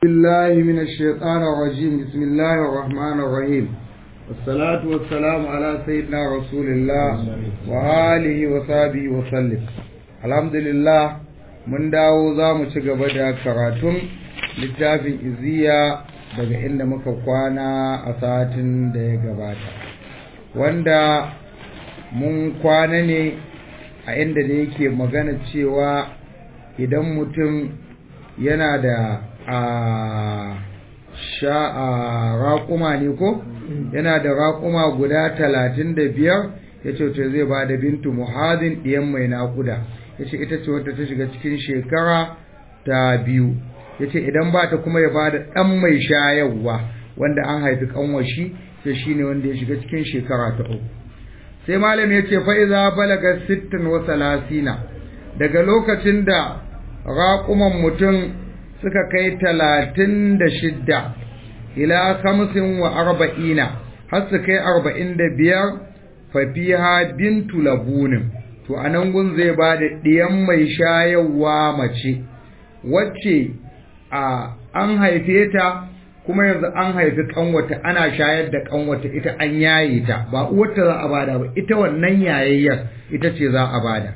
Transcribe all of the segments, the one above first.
بالله من الشيطان الرجيم بسم الله الرحمن الرحيم والصلاة والسلام على سيدنا رسول الله وآله وصحبه وسلم الحمد لله mun dawo za mu ci gaba da karatun littafin iziya daga inda muka kwana a satin da ya gabata wanda mun kwana ne a inda da yake magana cewa idan mutum yana da a sha a raƙuma ne ko yana da raƙuma guda talatin da biyar ya ce zai ba da bintu muhazin ɗiyan mai naƙuda ya ce ita ce wadda ta shiga cikin shekara ta biyu ya ce idan ba ta kuma ya ba da ɗan mai shayarwa wanda an haifi ƙanwashi sai shi ne wanda ya shiga cikin shekara ta uku sai malam ya ce fa'iza balaga sittin wa salasina daga lokacin da raƙuman mutum suka kai talatin da shidda ila kamsin wa arba'ina har su kai arba'in da biyar fafiha bintu labunin to a nan gun zai ba da ɗiyan mai shayarwa mace wacce a an haife ta kuma yanzu an haifi kanwata ana shayar da kanwata ita an yaye ta ba uwarta za a bada ba ita wannan yayayyar ita ce za a bada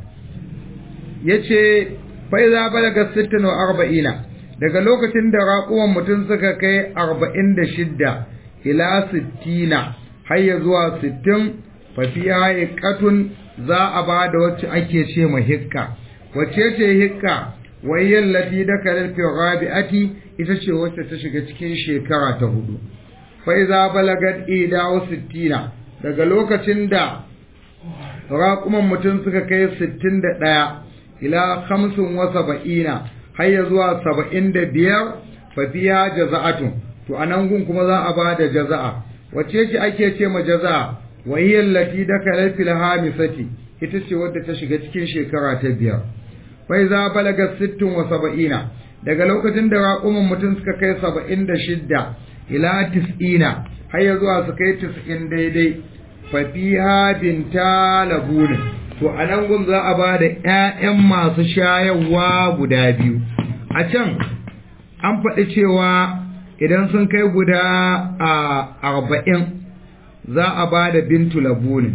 yace fa iza balaga 60 wa arba'ina daga lokacin da raƙuwan mutum suka kai arba'in da shidda ila sittina har ya zuwa sittin fafiya hikkatun za a ba da wacce ake ce ma hikka wacce ce hikka wayyan lati da kalfi rabi'ati ita ce wacce ta shiga cikin shekara ta hudu fa iza balagat ida wa sittina daga lokacin da raƙuman mutum suka kai sittin da ɗaya ila hamsin wa saba'ina har ya zuwa saba'in da biyar fafiya jaza'atun to a nan gun kuma za a ba da jaza'a wacce ce ake ce ma jaza'a wahiyar lati da kalar filhamisati ita ce wadda ta shiga cikin shekara ta biyar fai za balaga sittin wa saba'ina daga lokacin da raƙumin mutum suka kai saba'in da shidda ila tis'ina har ya zuwa su kai tis'in daidai fafiha binta labunin to a nan gun za a ba da ‘ya'yan masu shayarwa guda biyu a can an faɗi cewa idan sun kai guda a arba'in za a ba da bintu labunin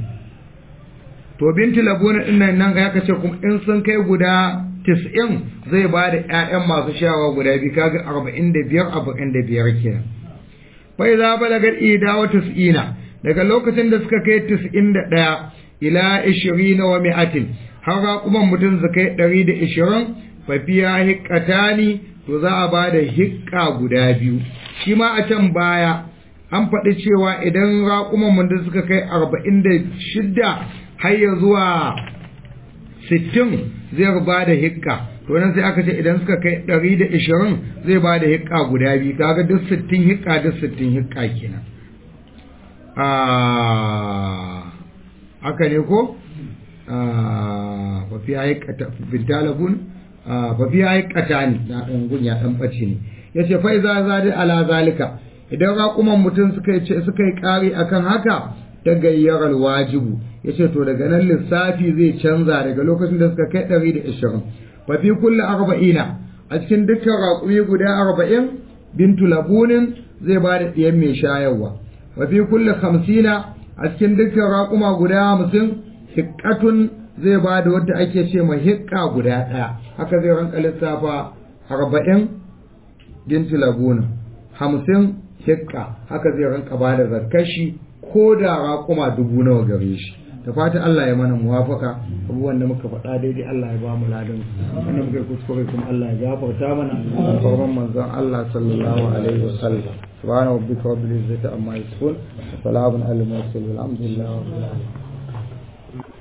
to bintu labunin ɗin nan nan ya kace kuma in sun kai guda tis'in zai ba da ‘ya'yan masu shayarwa guda biyu kaga arba'in da biyar arba'in da biyar kenan bai za ba daga ida wa tis'ina daga lokacin da suka kai tis'in da ɗaya ila ishirina wa mi'atin har kuma mutum su kai ɗari da ishirin fafiya hikkatani to za a ba da hikka guda biyu shi ma a can baya an faɗi cewa idan raƙuman mutum suka kai arba'in da shidda har ya zuwa sittin zai ba da hikka to nan sai aka ce idan suka kai ɗari da ishirin zai ba da hikka guda biyu kaga duk sittin hikka duk sittin hikka kenan haka ne ko fafi ya yi bintalabun fafi ya yi katani na ɗan gunya ɗan ɓace ne ya ce fai za za da ala zalika idan raƙuman mutum suka yi suka yi ƙari akan haka ta gayyarar wajibu ya ce to daga nan lissafi zai canza daga lokacin da suka kai ɗari da ashirin fafi kulle arba'ina a cikin dukkan raƙumi guda arba'in bintu labunin zai ba da ɗiyan mai shayarwa wafi kulle hamsina a cikin dukkan raƙuma guda hamsin hikkatun zai ba da wadda ake ce ma hikka guda ɗaya haka zai ranka lissafa arba'in binti laguna hamsin hikka haka zai ranka ba da zarkashi ko da raƙuma dubu nawa gare shi da fata Allah ya mana muwafaka abubuwan da muka faɗa daidai Allah ya ba mu ladan wanda muka kuskure kuma Allah ya gafarta mana sauran manzon Allah sallallahu alaihi wasallam سبحان ربك رب العزة عما يصفون وسلام على المرسلين والحمد لله رب العالمين